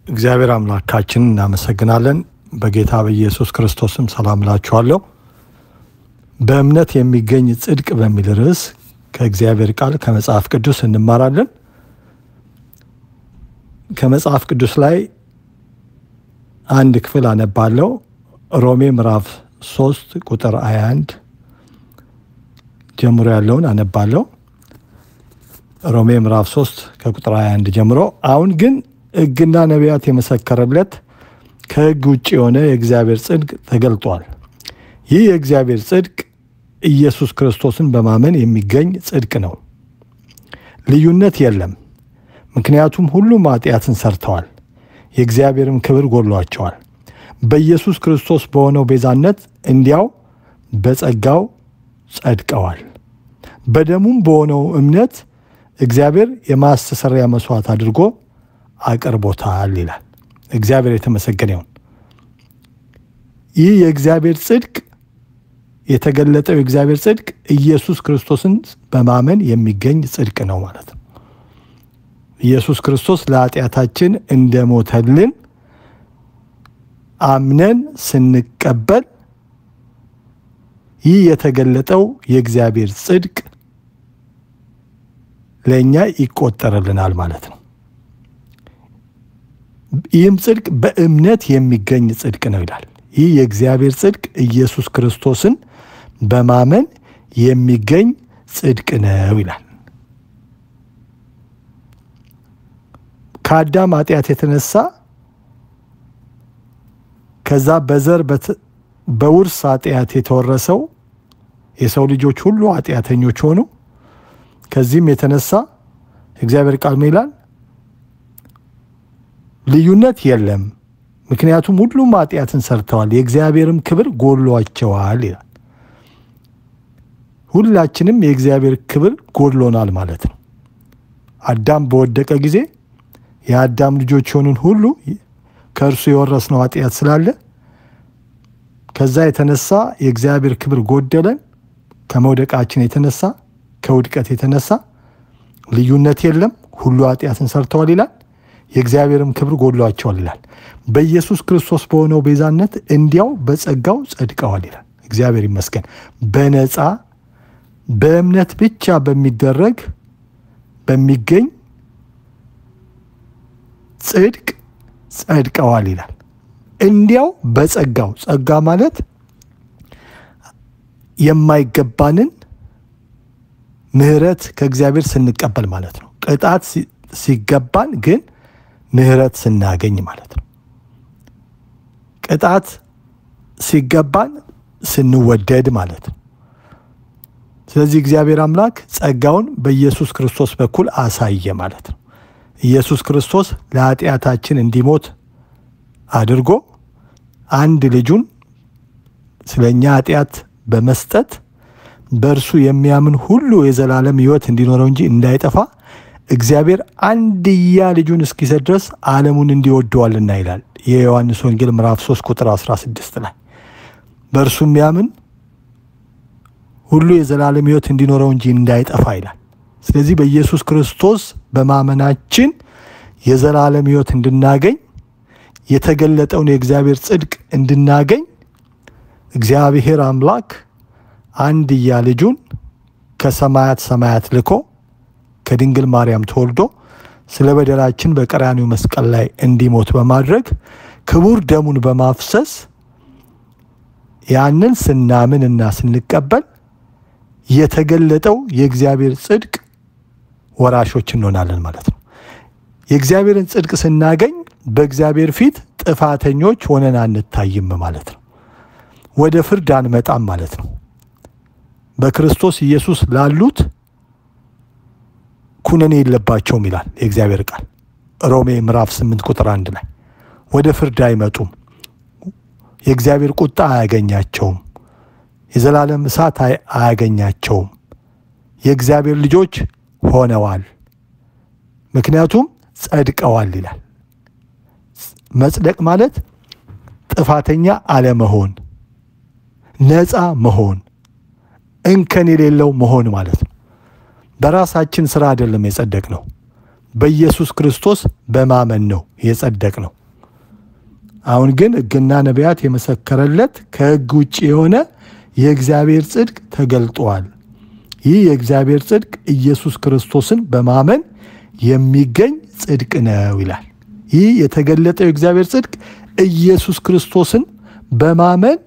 እግዚአብሔር አምላካችን እናመሰግናለን። በጌታ በኢየሱስ ክርስቶስም ሰላም እላችኋለሁ። በእምነት የሚገኝ ጽድቅ በሚል ርዕስ ከእግዚአብሔር ቃል ከመጽሐፍ ቅዱስ እንማራለን። ከመጽሐፍ ቅዱስ ላይ አንድ ክፍል አነባለሁ። ሮሜ ምዕራፍ 3 ቁጥር 21 ጀምሮ ያለውን አነባለሁ። ሮሜ ምዕራፍ 3 ከቁጥር 21 ጀምሮ አሁን ግን ሕግና ነቢያት የመሰከረለት ከሕግ ውጭ የሆነ የእግዚአብሔር ጽድቅ ተገልጧል። ይህ የእግዚአብሔር ጽድቅ ኢየሱስ ክርስቶስን በማመን የሚገኝ ጽድቅ ነው። ልዩነት የለም፣ ምክንያቱም ሁሉም ኃጢአትን ሰርተዋል፣ የእግዚአብሔርም ክብር ጎድሏቸዋል። በኢየሱስ ክርስቶስ በሆነው ቤዛነት እንዲያው በጸጋው ጸድቀዋል። በደሙም በሆነው እምነት እግዚአብሔር የማስተሰሪያ መስዋዕት አድርጎ አቅርቦታል ይላል። እግዚአብሔር የተመሰገነ ይሁን። ይህ የእግዚአብሔር ጽድቅ የተገለጠው የእግዚአብሔር ጽድቅ ኢየሱስ ክርስቶስን በማመን የሚገኝ ጽድቅ ነው ማለት ነው። ኢየሱስ ክርስቶስ ለኃጢአታችን እንደሞተልን አምነን ስንቀበል ይህ የተገለጠው የእግዚአብሔር ጽድቅ ለእኛ ይቆጠርልናል ማለት ነው። ይህም ጽድቅ በእምነት የሚገኝ ጽድቅ ነው ይላል። ይህ የእግዚአብሔር ጽድቅ ኢየሱስ ክርስቶስን በማመን የሚገኝ ጽድቅ ነው ይላል። ከአዳም ኃጢአት የተነሳ ከዛ በዘር በውርስ ኃጢአት የተወረሰው የሰው ልጆች ሁሉ ኃጢአተኞች ሆኑ። ከዚህም የተነሳ እግዚአብሔር ቃል ምን ይላል? ልዩነት የለም፣ ምክንያቱም ሁሉም ኃጢአትን ሰርተዋል፣ የእግዚአብሔርም ክብር ጎድሏቸዋል ይላል። ሁላችንም የእግዚአብሔር ክብር ጎድሎናል ማለት ነው። አዳም በወደቀ ጊዜ የአዳም ልጆች የሆኑን ሁሉ ከእርሱ የወረስነው ኃጢአት ስላለ ከዛ የተነሳ የእግዚአብሔር ክብር ጎደለን። ከመውደቃችን የተነሳ ከውድቀት የተነሳ ልዩነት የለም፣ ሁሉ ኃጢአትን ሰርተዋል ይላል። የእግዚአብሔርም ክብር ጎድሏቸዋል ይላል። በኢየሱስ ክርስቶስ በሆነው ቤዛነት እንዲያው በጸጋው ጸድቀዋል ይላል። እግዚአብሔር ይመስገን። በነፃ በእምነት ብቻ በሚደረግ በሚገኝ ጽድቅ ጸድቀዋል ይላል። እንዲያው በጸጋው ጸጋ ማለት የማይገባንን ምሕረት ከእግዚአብሔር ስንቀበል ማለት ነው። ቅጣት ሲገባን ግን ምሕረት ስናገኝ ማለት ነው። ቅጣት ሲገባን ስንወደድ ማለት ነው። ስለዚህ እግዚአብሔር አምላክ ጸጋውን በኢየሱስ ክርስቶስ በኩል አሳየ ማለት ነው። ኢየሱስ ክርስቶስ ለኃጢአታችን እንዲሞት አድርጎ አንድ ልጁን ስለ እኛ ኃጢአት በመስጠት በእርሱ የሚያምን ሁሉ የዘላለም ሕይወት እንዲኖረው እንጂ እንዳይጠፋ እግዚአብሔር አንድያ ልጁን እስኪሰጥ ድረስ ዓለሙን እንዲወደዋልና ይላል የዮሐንስ ወንጌል ምዕራፍ 3 ቁጥር 16 ላይ በእርሱ የሚያምን ሁሉ የዘላለም ሕይወት እንዲኖረው እንጂ እንዳይጠፋ ይላል። ስለዚህ በኢየሱስ ክርስቶስ በማመናችን የዘላለም ሕይወት እንድናገኝ የተገለጠውን የእግዚአብሔር ጽድቅ እንድናገኝ እግዚአብሔር አምላክ አንድያ ልጁን ከሰማያት ሰማያት ልኮ ከድንግል ማርያም ተወልዶ ስለ በደላችን በቀራኒው መስቀል ላይ እንዲሞት በማድረግ ክቡር ደሙን በማፍሰስ ያንን ስናምን እና ስንቀበል የተገለጠው የእግዚአብሔር ጽድቅ ወራሾች እንሆናለን ማለት ነው። የእግዚአብሔርን ጽድቅ ስናገኝ በእግዚአብሔር ፊት ጥፋተኞች ሆነን አንታይም ማለት ነው። ወደ ፍርድ አንመጣም ማለት ነው። በክርስቶስ ኢየሱስ ላሉት ኩነኔ የለባቸውም ይላል የእግዚአብሔር ቃል ሮሜ ምዕራፍ 8 ቁጥር አንድ ላይ ወደ ፍርድ አይመጡም። የእግዚአብሔር ቁጣ አያገኛቸውም። የዘላለም እሳት አያገኛቸውም። የእግዚአብሔር ልጆች ሆነዋል፣ ምክንያቱም ጸድቀዋል ይላል። መጽደቅ ማለት ጥፋተኛ አለመሆን፣ ነፃ መሆን፣ እንከን የሌለው መሆን ማለት ነው። በራሳችን ስራ አይደለም የጸደቅ ነው። በኢየሱስ ክርስቶስ በማመን ነው የጸደቅ ነው። አሁን ግን ሕግና ነቢያት የመሰከረለት ከሕግ ውጭ የሆነ የእግዚአብሔር ጽድቅ ተገልጧል። ይህ የእግዚአብሔር ጽድቅ ኢየሱስ ክርስቶስን በማመን የሚገኝ ጽድቅ ነው ይላል። ይህ የተገለጠው የእግዚአብሔር ጽድቅ ኢየሱስ ክርስቶስን በማመን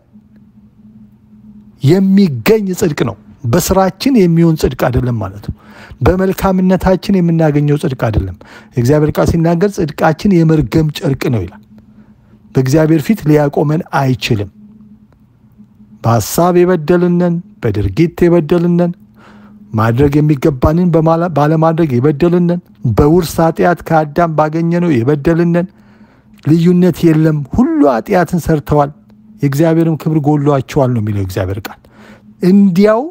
የሚገኝ ጽድቅ ነው። በስራችን የሚሆን ጽድቅ አይደለም ማለት ነው። በመልካምነታችን የምናገኘው ጽድቅ አይደለም። የእግዚአብሔር ቃል ሲናገር ጽድቃችን የመርገም ጨርቅ ነው ይላል። በእግዚአብሔር ፊት ሊያቆመን አይችልም። በሀሳብ የበደልነን፣ በድርጊት የበደልነን፣ ማድረግ የሚገባንን ባለማድረግ የበደልነን፣ በውርስ ኃጢአት ከአዳም ባገኘነው የበደልነን፣ ልዩነት የለም። ሁሉ ኃጢአትን ሰርተዋል፣ የእግዚአብሔርም ክብር ጎሏቸዋል ነው የሚለው እግዚአብሔር ቃል እንዲያው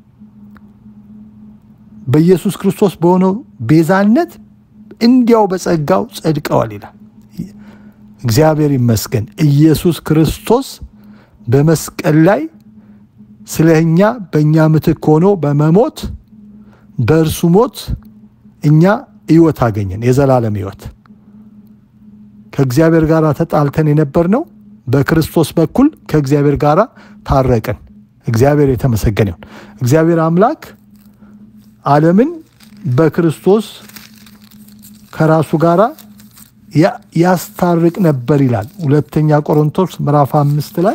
በኢየሱስ ክርስቶስ በሆነው ቤዛነት እንዲያው በጸጋው ጸድቀዋል ይላል። እግዚአብሔር ይመስገን። ኢየሱስ ክርስቶስ በመስቀል ላይ ስለ እኛ በእኛ ምትክ ሆኖ በመሞት በእርሱ ሞት እኛ ሕይወት አገኘን፣ የዘላለም ሕይወት። ከእግዚአብሔር ጋር ተጣልተን የነበርነው በክርስቶስ በኩል ከእግዚአብሔር ጋር ታረቅን። እግዚአብሔር የተመሰገነ ይሁን። እግዚአብሔር አምላክ ዓለምን በክርስቶስ ከራሱ ጋር ያስታርቅ ነበር ይላል። ሁለተኛ ቆሮንቶስ ምዕራፍ አምስት ላይ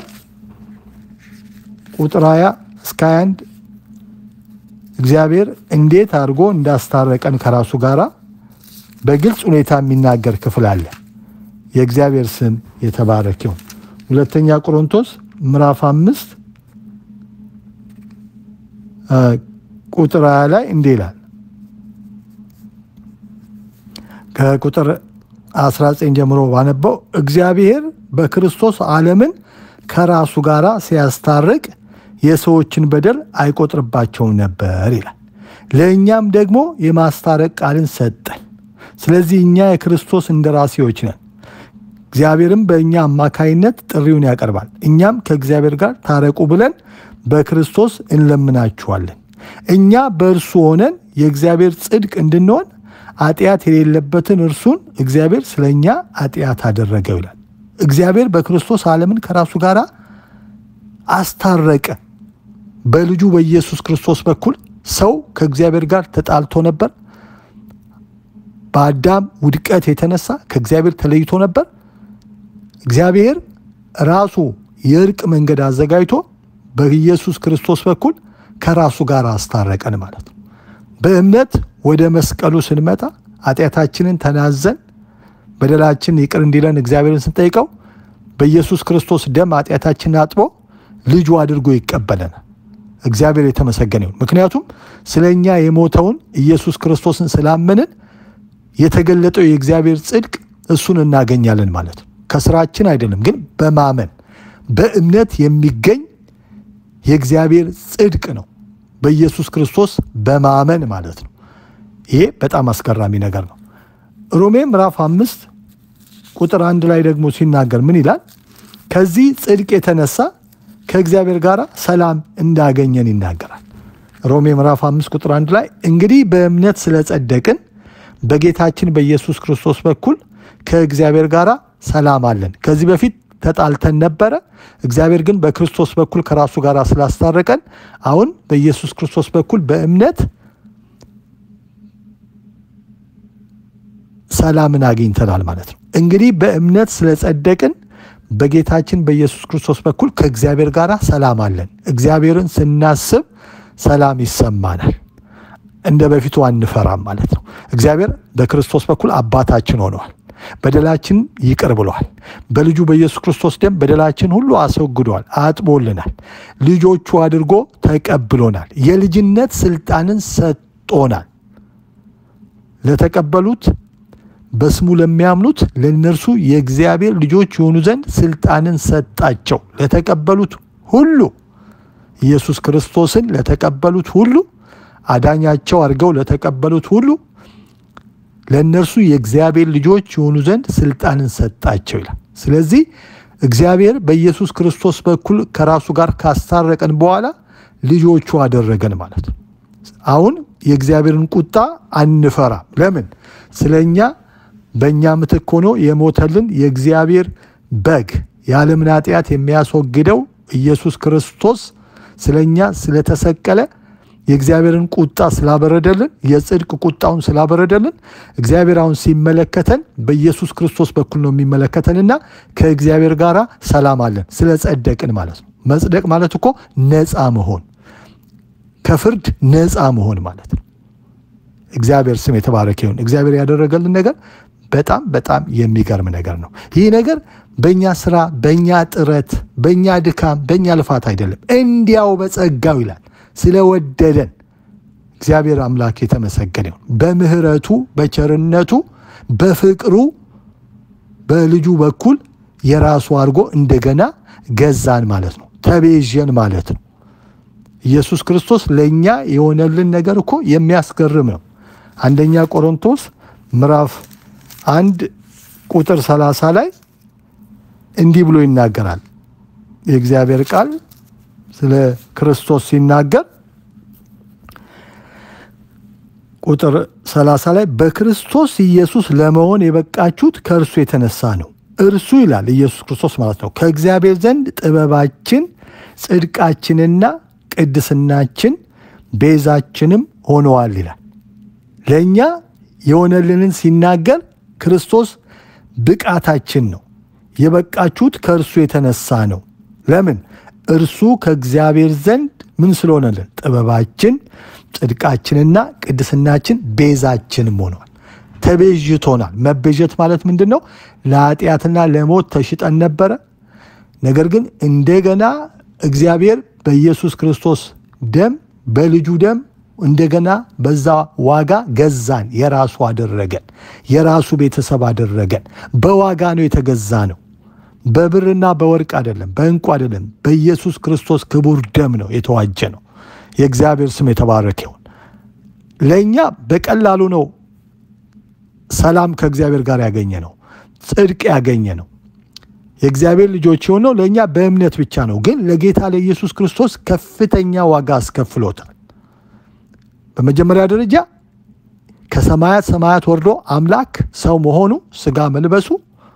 ቁጥር 20 እስከ 21 እግዚአብሔር እንዴት አድርጎ እንዳስታረቀን ከራሱ ጋር በግልጽ ሁኔታ የሚናገር ክፍል አለ። የእግዚአብሔር ስም የተባረክ ይሁን። ሁለተኛ ቆሮንቶስ ምዕራፍ አምስት ቁጥር 20 ላይ እንዲህ ይላል ከቁጥር 19 ጀምሮ ባነበው እግዚአብሔር በክርስቶስ ዓለምን ከራሱ ጋር ሲያስታርቅ የሰዎችን በደል አይቆጥርባቸውም ነበር ይላል። ለእኛም ደግሞ የማስታረቅ ቃልን ሰጠን። ስለዚህ እኛ የክርስቶስ እንደራሴዎች ነን። እግዚአብሔርም በእኛ አማካይነት ጥሪውን ያቀርባል። እኛም ከእግዚአብሔር ጋር ታረቁ ብለን በክርስቶስ እንለምናችኋለን። እኛ በእርሱ ሆነን የእግዚአብሔር ጽድቅ እንድንሆን ኃጢአት የሌለበትን እርሱን እግዚአብሔር ስለ እኛ ኃጢአት አደረገው ይላል። እግዚአብሔር በክርስቶስ ዓለምን ከራሱ ጋር አስታረቀ። በልጁ በኢየሱስ ክርስቶስ በኩል ሰው ከእግዚአብሔር ጋር ተጣልቶ ነበር። በአዳም ውድቀት የተነሳ ከእግዚአብሔር ተለይቶ ነበር። እግዚአብሔር ራሱ የእርቅ መንገድ አዘጋጅቶ በኢየሱስ ክርስቶስ በኩል ከራሱ ጋር አስታረቀን ማለት ነው። በእምነት ወደ መስቀሉ ስንመጣ ኃጢአታችንን ተናዘን በደላችን ይቅር እንዲለን እግዚአብሔርን ስንጠይቀው በኢየሱስ ክርስቶስ ደም ኃጢአታችንን አጥቦ ልጁ አድርጎ ይቀበለናል። እግዚአብሔር የተመሰገነ ይሁን። ምክንያቱም ስለ እኛ የሞተውን ኢየሱስ ክርስቶስን ስላመንን የተገለጠው የእግዚአብሔር ጽድቅ እሱን እናገኛለን ማለት ነው። ከስራችን አይደለም፣ ግን በማመን በእምነት የሚገኝ የእግዚአብሔር ጽድቅ ነው። በኢየሱስ ክርስቶስ በማመን ማለት ነው። ይሄ በጣም አስገራሚ ነገር ነው። ሮሜ ምዕራፍ አምስት ቁጥር አንድ ላይ ደግሞ ሲናገር ምን ይላል? ከዚህ ጽድቅ የተነሳ ከእግዚአብሔር ጋር ሰላም እንዳገኘን ይናገራል። ሮሜ ምዕራፍ አምስት ቁጥር አንድ ላይ እንግዲህ በእምነት ስለጸደቅን በጌታችን በኢየሱስ ክርስቶስ በኩል ከእግዚአብሔር ጋር ሰላም አለን። ከዚህ በፊት ተጣልተን ነበረ። እግዚአብሔር ግን በክርስቶስ በኩል ከራሱ ጋር ስላስታረቀን አሁን በኢየሱስ ክርስቶስ በኩል በእምነት ሰላምን አግኝተናል ማለት ነው። እንግዲህ በእምነት ስለጸደቅን በጌታችን በኢየሱስ ክርስቶስ በኩል ከእግዚአብሔር ጋር ሰላም አለን። እግዚአብሔርን ስናስብ ሰላም ይሰማናል። እንደ በፊቱ አንፈራም ማለት ነው። እግዚአብሔር በክርስቶስ በኩል አባታችን ሆነዋል። በደላችን ይቅር ብሏል። በልጁ በኢየሱስ ክርስቶስ ደም በደላችን ሁሉ አስወግዷል፣ አጥቦልናል። ልጆቹ አድርጎ ተቀብሎናል። የልጅነት ስልጣንን ሰጥቶናል። ለተቀበሉት በስሙ ለሚያምኑት ለእነርሱ የእግዚአብሔር ልጆች የሆኑ ዘንድ ስልጣንን ሰጣቸው። ለተቀበሉት ሁሉ ኢየሱስ ክርስቶስን ለተቀበሉት ሁሉ አዳኛቸው አድርገው ለተቀበሉት ሁሉ ለእነርሱ የእግዚአብሔር ልጆች የሆኑ ዘንድ ስልጣንን ሰጣቸው ይላል። ስለዚህ እግዚአብሔር በኢየሱስ ክርስቶስ በኩል ከራሱ ጋር ካስታረቀን በኋላ ልጆቹ አደረገን ማለት ነው። አሁን የእግዚአብሔርን ቁጣ አንፈራም። ለምን? ስለ እኛ በእኛ ምትክ ሆኖ የሞተልን የእግዚአብሔር በግ የዓለምን ኃጢአት የሚያስወግደው ኢየሱስ ክርስቶስ ስለኛ ስለተሰቀለ የእግዚአብሔርን ቁጣ ስላበረደልን የጽድቅ ቁጣውን ስላበረደልን እግዚአብሔር አሁን ሲመለከተን በኢየሱስ ክርስቶስ በኩል ነው የሚመለከተንና ከእግዚአብሔር ጋር ሰላም አለን ስለ ጸደቅን ማለት ነው። መጽደቅ ማለት እኮ ነፃ መሆን ከፍርድ ነፃ መሆን ማለት ነው። እግዚአብሔር ስም የተባረከ ይሁን። እግዚአብሔር ያደረገልን ነገር በጣም በጣም የሚገርም ነገር ነው። ይህ ነገር በእኛ ስራ፣ በእኛ ጥረት፣ በእኛ ድካም፣ በእኛ ልፋት አይደለም፣ እንዲያው በጸጋው ይላል ስለወደደን እግዚአብሔር አምላክ የተመሰገነ ይሁን። በምህረቱ በቸርነቱ በፍቅሩ በልጁ በኩል የራሱ አድርጎ እንደገና ገዛን ማለት ነው። ተቤዠን ማለት ነው። ኢየሱስ ክርስቶስ ለእኛ የሆነልን ነገር እኮ የሚያስገርም ነው። አንደኛ ቆሮንቶስ ምዕራፍ አንድ ቁጥር 30 ላይ እንዲህ ብሎ ይናገራል። የእግዚአብሔር ቃል ስለ ክርስቶስ ሲናገር ቁጥር 30 ላይ በክርስቶስ ኢየሱስ ለመሆን የበቃችሁት ከእርሱ የተነሳ ነው። እርሱ ይላል ኢየሱስ ክርስቶስ ማለት ነው። ከእግዚአብሔር ዘንድ ጥበባችን፣ ጽድቃችንና ቅድስናችን ቤዛችንም ሆነዋል ይላል። ለእኛ የሆነልንን ሲናገር ክርስቶስ ብቃታችን ነው። የበቃችሁት ከእርሱ የተነሳ ነው። ለምን? እርሱ ከእግዚአብሔር ዘንድ ምን ስለሆነልን? ጥበባችን፣ ጽድቃችንና ቅድስናችን ቤዛችንም ሆነዋል። ተቤዥቶናል። መቤዠት ማለት ምንድን ነው? ለኃጢአትና ለሞት ተሽጠን ነበረ። ነገር ግን እንደገና እግዚአብሔር በኢየሱስ ክርስቶስ ደም በልጁ ደም እንደገና በዛ ዋጋ ገዛን፣ የራሱ አደረገን፣ የራሱ ቤተሰብ አደረገን። በዋጋ ነው የተገዛ ነው። በብርና በወርቅ አይደለም፣ በእንቁ አይደለም። በኢየሱስ ክርስቶስ ክቡር ደም ነው የተዋጀ ነው። የእግዚአብሔር ስም የተባረከ ይሁን። ለእኛ በቀላሉ ነው ሰላም ከእግዚአብሔር ጋር ያገኘ ነው፣ ጽድቅ ያገኘ ነው። የእግዚአብሔር ልጆች የሆነው ለእኛ በእምነት ብቻ ነው። ግን ለጌታ ለኢየሱስ ክርስቶስ ከፍተኛ ዋጋ አስከፍሎታል። በመጀመሪያ ደረጃ ከሰማያት ሰማያት ወርዶ አምላክ ሰው መሆኑ ስጋ መልበሱ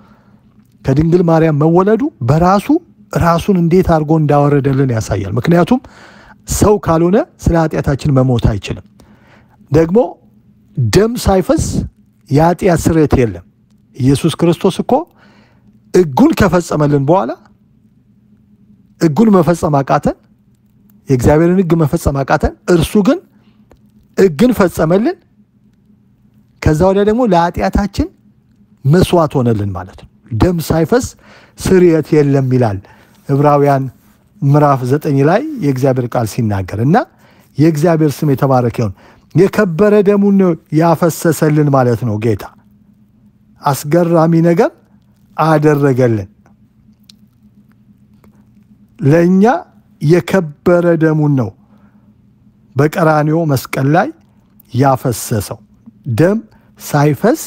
ከድንግል ማርያም መወለዱ በራሱ ራሱን እንዴት አድርጎ እንዳወረደልን ያሳያል። ምክንያቱም ሰው ካልሆነ ስለ ኃጢአታችን መሞት አይችልም። ደግሞ ደም ሳይፈስ የኃጢአት ስርየት የለም። ኢየሱስ ክርስቶስ እኮ ሕጉን ከፈጸመልን በኋላ ሕጉን መፈጸም አቃተን፣ የእግዚአብሔርን ሕግ መፈጸም አቃተን። እርሱ ግን ሕግን ፈጸመልን። ከዛ ወዲያ ደግሞ ለኃጢአታችን መስዋዕት ሆነልን ማለት ነው። ደም ሳይፈስ ስርየት የለም ይላል ዕብራውያን ምዕራፍ ዘጠኝ ላይ የእግዚአብሔር ቃል ሲናገር እና የእግዚአብሔር ስም የተባረከ ይሁን። የከበረ ደሙን ነው ያፈሰሰልን ማለት ነው። ጌታ አስገራሚ ነገር አደረገልን። ለእኛ የከበረ ደሙን ነው በቀራንዮ መስቀል ላይ ያፈሰሰው። ደም ሳይፈስ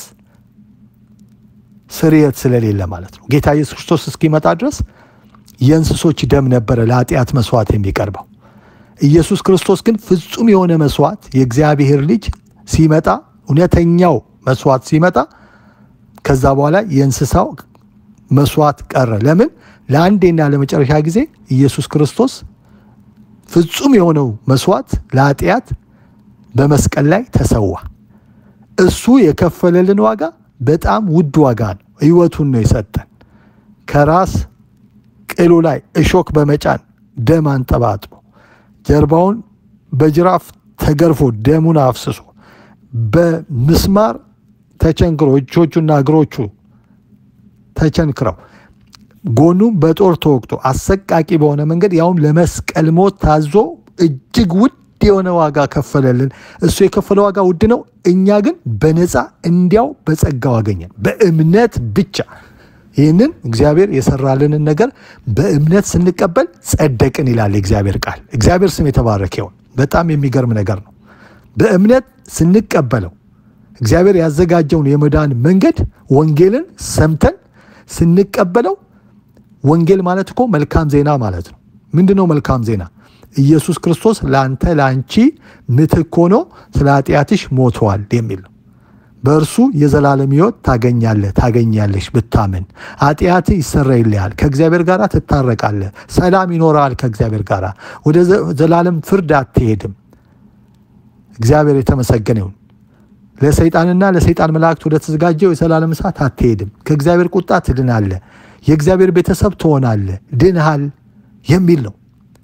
ስርየት ስለሌለ ማለት ነው። ጌታ ኢየሱስ ክርስቶስ እስኪመጣ ድረስ የእንስሶች ደም ነበረ ለኃጢአት መስዋዕት የሚቀርበው። ኢየሱስ ክርስቶስ ግን ፍጹም የሆነ መስዋዕት የእግዚአብሔር ልጅ ሲመጣ እውነተኛው መስዋዕት ሲመጣ ከዛ በኋላ የእንስሳው መስዋዕት ቀረ። ለምን? ለአንዴና ለመጨረሻ ጊዜ ኢየሱስ ክርስቶስ ፍጹም የሆነው መስዋዕት ለኃጢአት በመስቀል ላይ ተሰዋ። እሱ የከፈለልን ዋጋ በጣም ውድ ዋጋ ነው። ሕይወቱን ነው የሰጠን። ከራስ ቅሉ ላይ እሾክ በመጫን ደም አንጠባጥቦ ጀርባውን በጅራፍ ተገርፎ ደሙን አፍስሶ በምስማር ተቸንክሮ እጆቹና እግሮቹ ተቸንክረው ጎኑም በጦር ተወቅቶ አሰቃቂ በሆነ መንገድ ያውም ለመስቀል ሞት ታዞ እጅግ ውድ የሆነ ዋጋ ከፈለልን። እሱ የከፈለ ዋጋ ውድ ነው። እኛ ግን በነፃ እንዲያው በጸጋው አገኘን፣ በእምነት ብቻ። ይህንን እግዚአብሔር የሰራልንን ነገር በእምነት ስንቀበል ጸደቅን ይላል የእግዚአብሔር ቃል። እግዚአብሔር ስም የተባረከ ይሁን። በጣም የሚገርም ነገር ነው። በእምነት ስንቀበለው እግዚአብሔር ያዘጋጀውን የመዳን መንገድ ወንጌልን ሰምተን ስንቀበለው ወንጌል ማለት እኮ መልካም ዜና ማለት ነው። ምንድን ነው መልካም ዜና? ኢየሱስ ክርስቶስ ለአንተ ለአንቺ ምትክ ሆኖ ስለ ኃጢአትሽ ሞተዋል የሚል ነው። በእርሱ የዘላለም ሕይወት ታገኛለህ ታገኛለሽ ብታምን። ኃጢአትህ ይሰረይልሃል፣ ከእግዚአብሔር ጋር ትታረቃለህ፣ ሰላም ይኖረሃል ከእግዚአብሔር ጋር። ወደ ዘላለም ፍርድ አትሄድም። እግዚአብሔር የተመሰገነ ይሁን። ለሰይጣንና ለሰይጣን መላእክት ወደ ተዘጋጀው የዘላለም እሳት አትሄድም። ከእግዚአብሔር ቁጣ ትድናለህ፣ የእግዚአብሔር ቤተሰብ ትሆናለህ፣ ድንሃል የሚል ነው።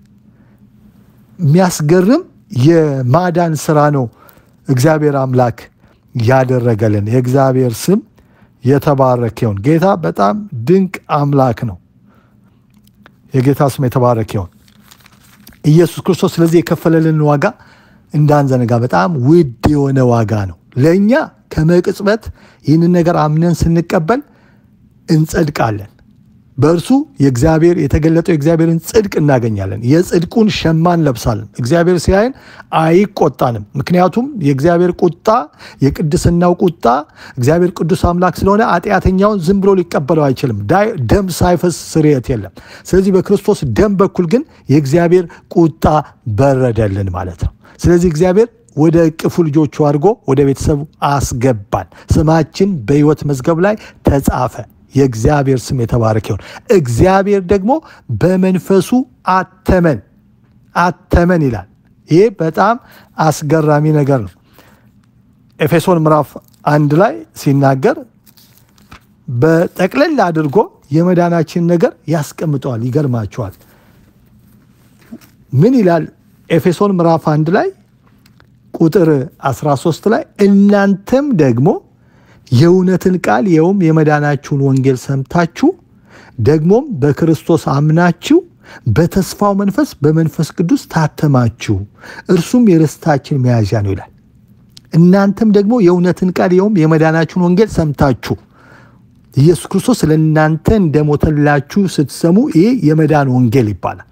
የሚያስገርም የማዳን ስራ ነው እግዚአብሔር አምላክ ያደረገልን። የእግዚአብሔር ስም የተባረከ ይሁን። ጌታ በጣም ድንቅ አምላክ ነው። የጌታ ስም የተባረከ ይሁን። ኢየሱስ ክርስቶስ ስለዚህ የከፈለልን ዋጋ እንዳንዘነጋ በጣም ውድ የሆነ ዋጋ ነው። ለእኛ ከመቅጽበት ይህንን ነገር አምነን ስንቀበል እንጸድቃለን። በእርሱ የእግዚአብሔር የተገለጠው የእግዚአብሔርን ጽድቅ እናገኛለን። የጽድቁን ሸማ እንለብሳለን። እግዚአብሔር ሲያየን አይቆጣንም። ምክንያቱም የእግዚአብሔር ቁጣ የቅድስናው ቁጣ እግዚአብሔር ቅዱስ አምላክ ስለሆነ ኃጢአተኛውን ዝም ብሎ ሊቀበለው አይችልም። ደም ሳይፈስ ስርየት የለም። ስለዚህ በክርስቶስ ደም በኩል ግን የእግዚአብሔር ቁጣ በረደልን ማለት ነው። ስለዚህ እግዚአብሔር ወደ እቅፉ ልጆቹ አድርጎ ወደ ቤተሰቡ አስገባን። ስማችን በሕይወት መዝገብ ላይ ተጻፈ። የእግዚአብሔር ስም የተባረከ ይሁን። እግዚአብሔር ደግሞ በመንፈሱ አተመን አተመን ይላል። ይህ በጣም አስገራሚ ነገር ነው። ኤፌሶን ምዕራፍ አንድ ላይ ሲናገር በጠቅለል አድርጎ የመዳናችን ነገር ያስቀምጠዋል። ይገርማቸዋል። ምን ይላል? ኤፌሶን ምዕራፍ አንድ ላይ ቁጥር 13 ላይ እናንተም ደግሞ የእውነትን ቃል ይኸውም የመዳናችሁን ወንጌል ሰምታችሁ ደግሞም በክርስቶስ አምናችሁ በተስፋው መንፈስ በመንፈስ ቅዱስ ታተማችሁ፣ እርሱም የርስታችን መያዣ ነው ይላል። እናንተም ደግሞ የእውነትን ቃል ይኸውም የመዳናችሁን ወንጌል ሰምታችሁ ኢየሱስ ክርስቶስ ስለ እናንተ እንደሞተላችሁ ስትሰሙ ይህ የመዳን ወንጌል ይባላል።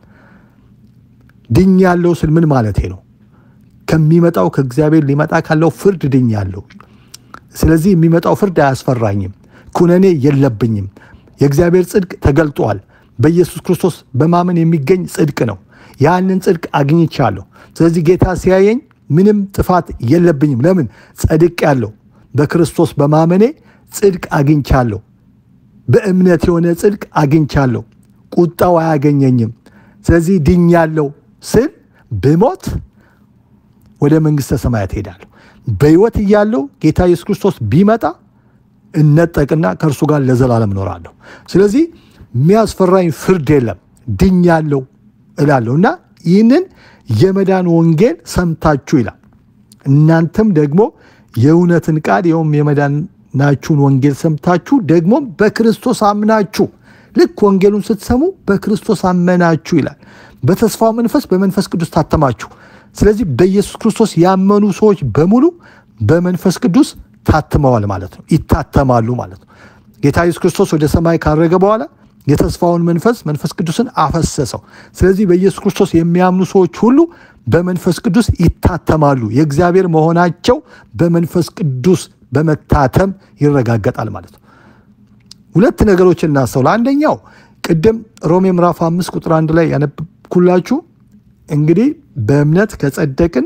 ድኛለሁ ስል ምን ማለቴ ነው? ከሚመጣው ከእግዚአብሔር ሊመጣ ካለው ፍርድ ድኛለሁ። ስለዚህ የሚመጣው ፍርድ አያስፈራኝም። ኩነኔ የለብኝም። የእግዚአብሔር ጽድቅ ተገልጧል። በኢየሱስ ክርስቶስ በማመን የሚገኝ ጽድቅ ነው። ያንን ጽድቅ አግኝቻለሁ። ስለዚህ ጌታ ሲያየኝ ምንም ጥፋት የለብኝም። ለምን? ጸድቅ ያለው በክርስቶስ በማመኔ ጽድቅ አግኝቻለሁ። በእምነት የሆነ ጽድቅ አግኝቻለሁ። ቁጣው አያገኘኝም። ስለዚህ ድኛለሁ ስል ብሞት ወደ መንግሥተ ሰማያት ሄዳለሁ። በሕይወት እያለሁ ጌታ ኢየሱስ ክርስቶስ ቢመጣ እነጠቅና ከእርሱ ጋር ለዘላለም እኖራለሁ። ስለዚህ የሚያስፈራኝ ፍርድ የለም፣ ድኛለሁ እላለሁ እና ይህንን የመዳን ወንጌል ሰምታችሁ ይላል። እናንተም ደግሞ የእውነትን ቃል ይኸውም የመዳናችሁን ወንጌል ሰምታችሁ ደግሞም በክርስቶስ አምናችሁ ልክ ወንጌሉን ስትሰሙ በክርስቶስ አመናችሁ ይላል። በተስፋው መንፈስ በመንፈስ ቅዱስ ታተማችሁ። ስለዚህ በኢየሱስ ክርስቶስ ያመኑ ሰዎች በሙሉ በመንፈስ ቅዱስ ታትመዋል ማለት ነው፣ ይታተማሉ ማለት ነው። ጌታ ኢየሱስ ክርስቶስ ወደ ሰማይ ካረገ በኋላ የተስፋውን መንፈስ መንፈስ ቅዱስን አፈሰሰው። ስለዚህ በኢየሱስ ክርስቶስ የሚያምኑ ሰዎች ሁሉ በመንፈስ ቅዱስ ይታተማሉ። የእግዚአብሔር መሆናቸው በመንፈስ ቅዱስ በመታተም ይረጋገጣል ማለት ነው። ሁለት ነገሮችን እናስተውል። አንደኛው ቅድም ሮሜ ምዕራፍ አምስት ቁጥር አንድ ላይ ያነብኩላችሁ እንግዲህ በእምነት ከጸደቅን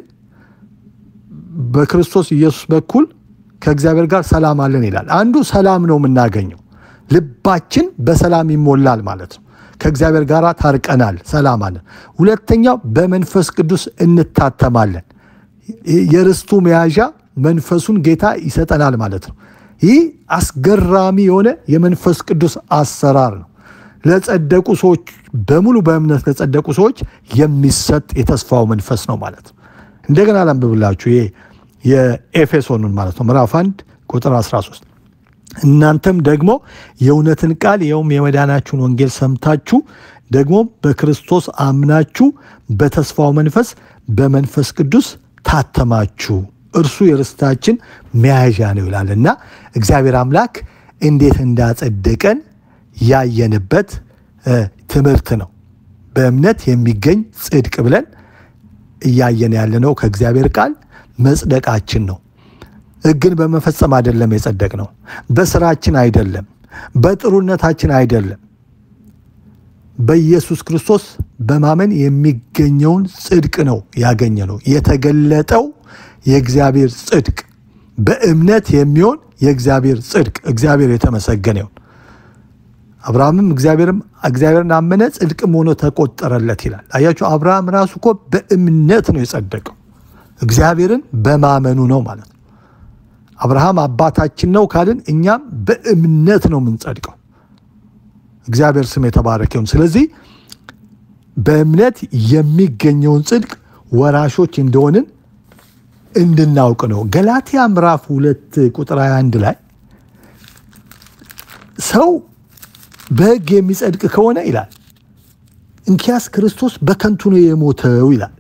በክርስቶስ ኢየሱስ በኩል ከእግዚአብሔር ጋር ሰላም አለን ይላል። አንዱ ሰላም ነው የምናገኘው፣ ልባችን በሰላም ይሞላል ማለት ነው። ከእግዚአብሔር ጋር ታርቀናል፣ ሰላም አለን። ሁለተኛው በመንፈስ ቅዱስ እንታተማለን። የርስቱ መያዣ መንፈሱን ጌታ ይሰጠናል ማለት ነው። ይህ አስገራሚ የሆነ የመንፈስ ቅዱስ አሰራር ነው። ለጸደቁ ሰዎች በሙሉ በእምነት ለጸደቁ ሰዎች የሚሰጥ የተስፋው መንፈስ ነው ማለት ነው። እንደገና ላንብብላችሁ ይሄ የኤፌሶኑን ማለት ነው ምዕራፍ 1 ቁጥር 13 እናንተም ደግሞ የእውነትን ቃል ይኸውም የመዳናችሁን ወንጌል ሰምታችሁ ደግሞ በክርስቶስ አምናችሁ በተስፋው መንፈስ በመንፈስ ቅዱስ ታተማችሁ እርሱ የርስታችን መያዣ ነው ይላል እና እግዚአብሔር አምላክ እንዴት እንዳጸደቀን ያየንበት ትምህርት ነው። በእምነት የሚገኝ ጽድቅ ብለን እያየን ያለነው ከእግዚአብሔር ቃል መጽደቃችን ነው። ሕግን በመፈጸም አይደለም የጸደቅ ነው። በስራችን አይደለም፣ በጥሩነታችን አይደለም። በኢየሱስ ክርስቶስ በማመን የሚገኘውን ጽድቅ ነው ያገኘ ነው። የተገለጠው የእግዚአብሔር ጽድቅ በእምነት የሚሆን የእግዚአብሔር ጽድቅ እግዚአብሔር የተመሰገነ ይሁን። አብርሃምም እግዚአብሔርም እግዚአብሔርን አመነ ጽድቅም ሆኖ ተቆጠረለት ይላል። አያችሁ አብርሃም ራሱ እኮ በእምነት ነው የጸደቀው። እግዚአብሔርን በማመኑ ነው ማለት ነው። አብርሃም አባታችን ነው ካልን እኛም በእምነት ነው የምንጸድቀው። እግዚአብሔር ስም የተባረከ ይሁን። ስለዚህ በእምነት የሚገኘውን ጽድቅ ወራሾች እንደሆንን እንድናውቅ ነው። ገላትያ ምዕራፍ ሁለት ቁጥር 21 ላይ ሰው በሕግ የሚጸድቅ ከሆነ ይላል እንኪያስ ክርስቶስ በከንቱ ነው የሞተው ይላል።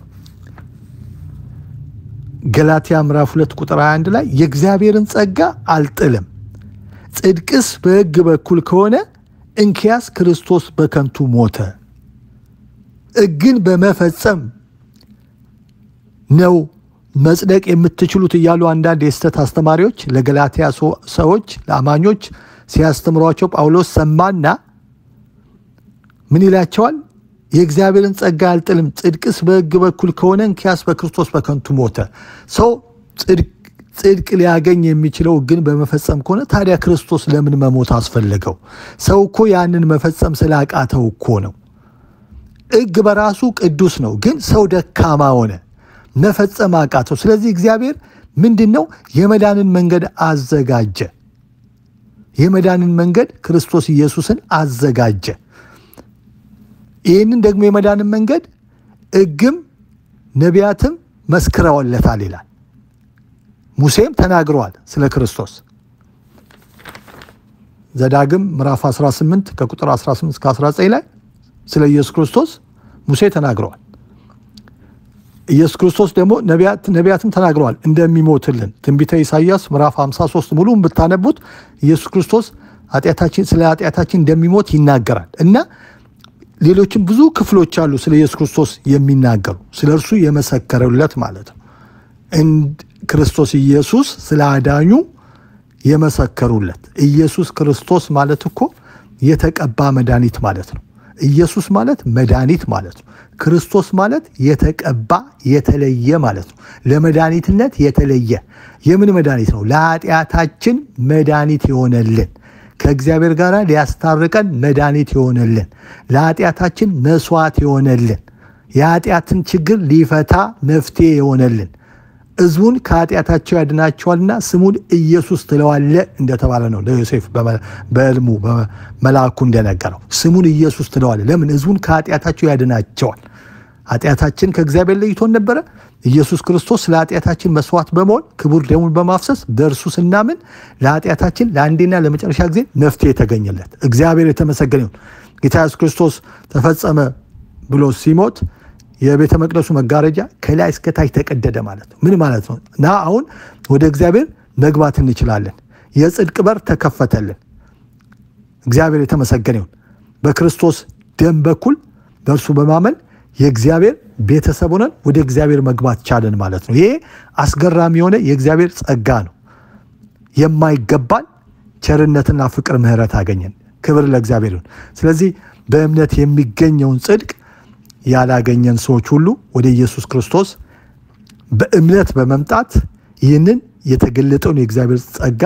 ገላትያ ምዕራፍ ሁለት ቁጥር 21 ላይ የእግዚአብሔርን ጸጋ አልጥልም፣ ጽድቅስ በሕግ በኩል ከሆነ እንኪያስ ክርስቶስ በከንቱ ሞተ። ሕግን በመፈጸም ነው መጽደቅ የምትችሉት እያሉ አንዳንድ የስተት አስተማሪዎች ለገላትያ ሰዎች ለአማኞች ሲያስተምሯቸው ጳውሎስ ሰማና ምን ይላቸዋል? የእግዚአብሔርን ጸጋ አልጥልም፣ ጽድቅስ በሕግ በኩል ከሆነ እንኪያስ በክርስቶስ በከንቱ ሞተ። ሰው ጽድቅ ሊያገኝ የሚችለው ሕግን በመፈጸም ከሆነ ታዲያ ክርስቶስ ለምን መሞት አስፈለገው? ሰው እኮ ያንን መፈጸም ስላቃተው እኮ ነው። ሕግ በራሱ ቅዱስ ነው፣ ግን ሰው ደካማ ሆነ፣ መፈጸም አቃተው። ስለዚህ እግዚአብሔር ምንድን ነው የመዳንን መንገድ አዘጋጀ። የመዳንን መንገድ ክርስቶስ ኢየሱስን አዘጋጀ። ይህንን ደግሞ የመዳንን መንገድ ሕግም ነቢያትም መስክረውለታል ይላል። ሙሴም ተናግረዋል ስለ ክርስቶስ። ዘዳግም ምዕራፍ 18 ከቁጥር 18 እስከ 19 ላይ ስለ ኢየሱስ ክርስቶስ ሙሴ ተናግረዋል። ኢየሱስ ክርስቶስ ደግሞ ነቢያትም ተናግረዋል እንደሚሞትልን። ትንቢተ ኢሳይያስ ምዕራፍ 53 ሙሉም ብታነቡት ኢየሱስ ክርስቶስ ኃጢአታችን ስለ ኃጢአታችን እንደሚሞት ይናገራል እና ሌሎችም ብዙ ክፍሎች አሉ ስለ ኢየሱስ ክርስቶስ የሚናገሩ ስለ እርሱ የመሰከሩለት ማለት ነው። ክርስቶስ ኢየሱስ ስለ አዳኙ የመሰከሩለት ኢየሱስ ክርስቶስ ማለት እኮ የተቀባ መድኃኒት ማለት ነው። ኢየሱስ ማለት መድኃኒት ማለት ነው። ክርስቶስ ማለት የተቀባ የተለየ ማለት ነው። ለመድኃኒትነት የተለየ የምን መድኃኒት ነው? ለኃጢአታችን መድኃኒት የሆነልን ከእግዚአብሔር ጋር ሊያስታርቀን መድኃኒት የሆነልን ለኃጢአታችን መስዋዕት የሆነልን የኃጢአትን ችግር ሊፈታ መፍትሄ የሆነልን ሕዝቡን ከኃጢአታቸው ያድናቸዋልና ስሙን ኢየሱስ ትለዋለ እንደተባለ ነው። ለዮሴፍ በሕልሙ መልአኩ እንደነገረው ስሙን ኢየሱስ ትለዋለ። ለምን? ሕዝቡን ከኃጢአታቸው ያድናቸዋል። ኃጢአታችን ከእግዚአብሔር ለይቶን ነበረ። ኢየሱስ ክርስቶስ ስለ ኃጢአታችን መስዋዕት በመሆን ክቡር ደሙን በማፍሰስ በእርሱ ስናምን ለኃጢአታችን ለአንዴና ለመጨረሻ ጊዜ መፍትሄ የተገኘለት እግዚአብሔር የተመሰገነ ይሁን። ጌታ ኢየሱስ ክርስቶስ ተፈጸመ ብሎ ሲሞት የቤተ መቅደሱ መጋረጃ ከላይ እስከታች ተቀደደ ማለት ነው። ምን ማለት ነው? እና አሁን ወደ እግዚአብሔር መግባት እንችላለን። የጽድቅ በር ተከፈተልን። እግዚአብሔር የተመሰገነ ይሁን። በክርስቶስ ደም በኩል በእርሱ በማመን የእግዚአብሔር ቤተሰብ ሆነን ወደ እግዚአብሔር መግባት ቻለን ማለት ነው። ይሄ አስገራሚ የሆነ የእግዚአብሔር ጸጋ ነው። የማይገባን ቸርነትና ፍቅር፣ ምሕረት አገኘን። ክብር ለእግዚአብሔር ይሁን። ስለዚህ በእምነት የሚገኘውን ጽድቅ ያላገኘን ሰዎች ሁሉ ወደ ኢየሱስ ክርስቶስ በእምነት በመምጣት ይህንን የተገለጠውን የእግዚአብሔር ጸጋ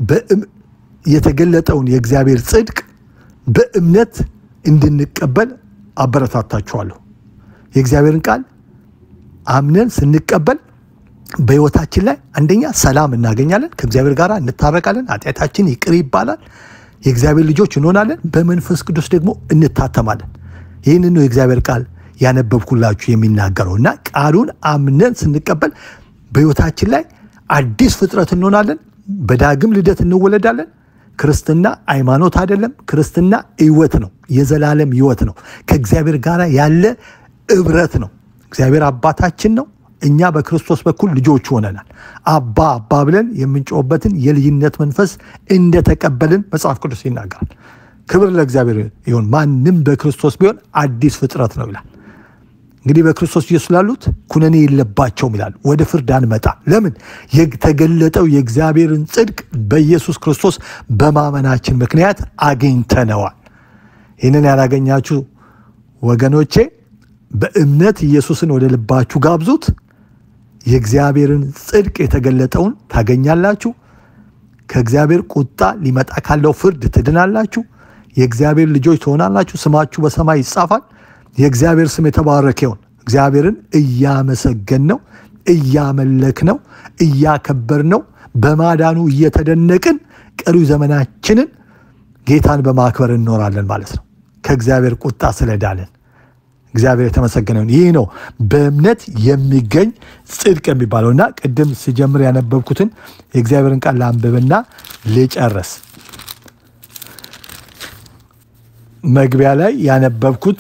የተገለጠውን የእግዚአብሔር ጽድቅ በእምነት እንድንቀበል አበረታታችኋለሁ። የእግዚአብሔርን ቃል አምነን ስንቀበል በሕይወታችን ላይ አንደኛ ሰላም እናገኛለን፣ ከእግዚአብሔር ጋር እንታረቃለን፣ ኃጢአታችን ይቅር ይባላል፣ የእግዚአብሔር ልጆች እንሆናለን፣ በመንፈስ ቅዱስ ደግሞ እንታተማለን። ይህንን ነው የእግዚአብሔር ቃል ያነበብኩላችሁ የሚናገረው እና ቃሉን አምነን ስንቀበል በሕይወታችን ላይ አዲስ ፍጥረት እንሆናለን። በዳግም ልደት እንወለዳለን። ክርስትና ሃይማኖት አይደለም። ክርስትና ሕይወት ነው። የዘላለም ሕይወት ነው። ከእግዚአብሔር ጋር ያለ እብረት ነው። እግዚአብሔር አባታችን ነው። እኛ በክርስቶስ በኩል ልጆች ሆነናል። አባ አባ ብለን የምንጮህበትን የልጅነት መንፈስ እንደተቀበልን መጽሐፍ ቅዱስ ይናገራል። ክብር ለእግዚአብሔር ይሁን። ማንም በክርስቶስ ቢሆን አዲስ ፍጥረት ነው ይላል። እንግዲህ በክርስቶስ ኢየሱስ ላሉት ኩነኔ የለባቸውም ይላል። ወደ ፍርድ አንመጣ። ለምን? የተገለጠው የእግዚአብሔርን ጽድቅ በኢየሱስ ክርስቶስ በማመናችን ምክንያት አግኝተነዋል። ይህንን ያላገኛችሁ ወገኖቼ በእምነት ኢየሱስን ወደ ልባችሁ ጋብዙት። የእግዚአብሔርን ጽድቅ የተገለጠውን ታገኛላችሁ። ከእግዚአብሔር ቁጣ ሊመጣ ካለው ፍርድ ትድናላችሁ። የእግዚአብሔር ልጆች ትሆናላችሁ። ስማችሁ በሰማይ ይጻፋል። የእግዚአብሔር ስም የተባረከ ይሁን። እግዚአብሔርን እያመሰገን ነው፣ እያመለክ ነው፣ እያከበር ነው፣ በማዳኑ እየተደነቅን ቀሪው ዘመናችንን ጌታን በማክበር እንኖራለን ማለት ነው። ከእግዚአብሔር ቁጣ ስለዳለን እግዚአብሔር የተመሰገነ ይሁን። ይህ ነው በእምነት የሚገኝ ጽድቅ የሚባለው እና ቅድም ስጀምር ያነበብኩትን የእግዚአብሔርን ቃል ላንብብና ልጨርስ። መግቢያ ላይ ያነበብኩት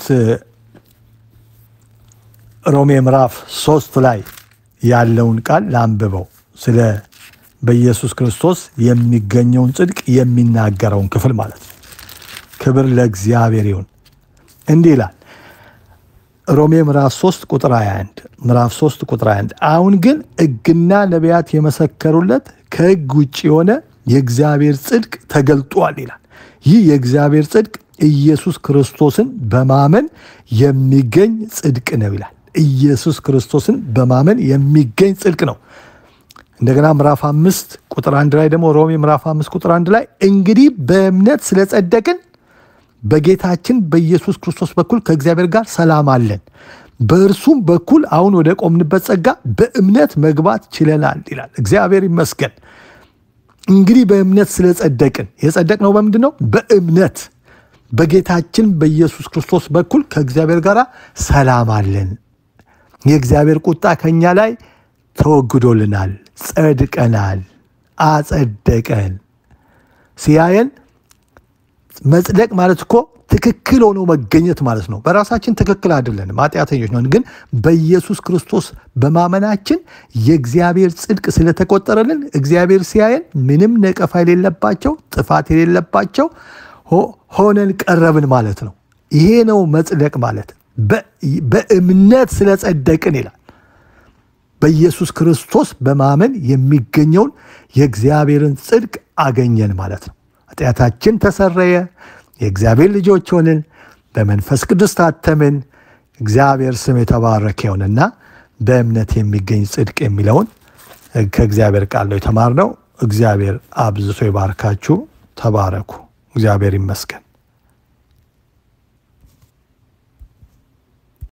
ሮሜ ምዕራፍ ሶስት ላይ ያለውን ቃል ላንብበው ስለ በኢየሱስ ክርስቶስ የሚገኘውን ጽድቅ የሚናገረውን ክፍል ማለት ነው። ክብር ለእግዚአብሔር ይሁን። እንዲህ ይላል ሮሜ ምዕራፍ 3 ቁጥር 21 ምዕራፍ 3 ቁጥር 21 አሁን ግን ሕግና ነቢያት የመሰከሩለት ከሕግ ውጭ የሆነ የእግዚአብሔር ጽድቅ ተገልጧል ይላል። ይህ የእግዚአብሔር ጽድቅ ኢየሱስ ክርስቶስን በማመን የሚገኝ ጽድቅ ነው ይላል። ኢየሱስ ክርስቶስን በማመን የሚገኝ ጽድቅ ነው። እንደገና ምዕራፍ አምስት ቁጥር አንድ ላይ ደግሞ ሮሜ ምዕራፍ አምስት ቁጥር አንድ ላይ እንግዲህ በእምነት ስለጸደቅን በጌታችን በኢየሱስ ክርስቶስ በኩል ከእግዚአብሔር ጋር ሰላም አለን፣ በእርሱም በኩል አሁን ወደ ቆምንበት ጸጋ በእምነት መግባት ችለናል ይላል። እግዚአብሔር ይመስገን። እንግዲህ በእምነት ስለጸደቅን የጸደቅነው በምንድን ነው? በእምነት በጌታችን በኢየሱስ ክርስቶስ በኩል ከእግዚአብሔር ጋር ሰላም አለን። የእግዚአብሔር ቁጣ ከኛ ላይ ተወግዶልናል፣ ጸድቀናል፣ አጸደቀን። ሲያየን መጽደቅ ማለት እኮ ትክክል ሆኖ መገኘት ማለት ነው። በራሳችን ትክክል አይደለንም፣ ኃጢአተኞች ነን። ግን በኢየሱስ ክርስቶስ በማመናችን የእግዚአብሔር ጽድቅ ስለተቆጠረልን እግዚአብሔር ሲያየን ምንም ነቀፋ የሌለባቸው ጥፋት የሌለባቸው ሆነን ቀረብን ማለት ነው። ይሄ ነው መጽደቅ ማለት። በእምነት ስለጸደቅን ይላል። በኢየሱስ ክርስቶስ በማመን የሚገኘውን የእግዚአብሔርን ጽድቅ አገኘን ማለት ነው። ኃጢአታችን ተሰረየ፣ የእግዚአብሔር ልጆች ሆንን፣ በመንፈስ ቅዱስ ታተምን። እግዚአብሔር ስም የተባረከ ይሁንና በእምነት የሚገኝ ጽድቅ የሚለውን ከእግዚአብሔር ቃል ነው የተማርነው። እግዚአብሔር አብዝቶ ይባርካችሁ። ተባረኩ። እግዚአብሔር ይመስገን።